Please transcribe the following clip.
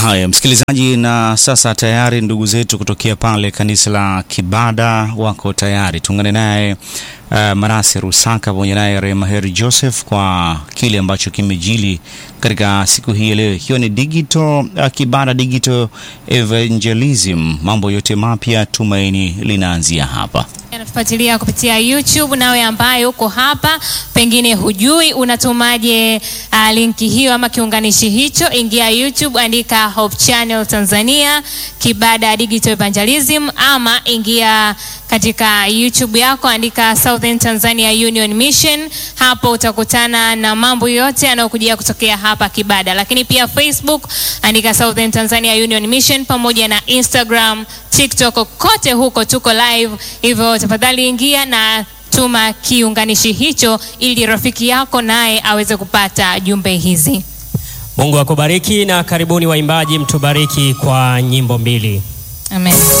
Haya, msikilizaji, na sasa tayari ndugu zetu kutokea pale kanisa la Kibada wako tayari. Tuungane naye uh, Marase Rusaka pamoja naye Rema Heri Joseph kwa kile ambacho kimejili katika siku hii leo, ikiwa ni digital uh, Kibada digital evangelism. Mambo yote mapya, tumaini linaanzia hapa. Anatufuatilia kupitia YouTube. Nawe ambaye uko hapa pengine hujui unatumaje uh, linki hiyo ama kiunganishi hicho, ingia YouTube, andika Hope Channel Tanzania Kibada Digital Evangelism, ama ingia katika YouTube yako andika Southern Tanzania Union Mission. Hapo utakutana na mambo yote yanayokujia kutokea hapa Kibada, lakini pia Facebook andika Southern Tanzania Union Mission, pamoja na Instagram, TikTok, kote huko tuko live. Hivyo tafadhali ingia na tuma kiunganishi hicho ili rafiki yako naye aweze kupata jumbe hizi. Mungu akubariki na karibuni waimbaji, mtubariki kwa nyimbo mbili. Amen.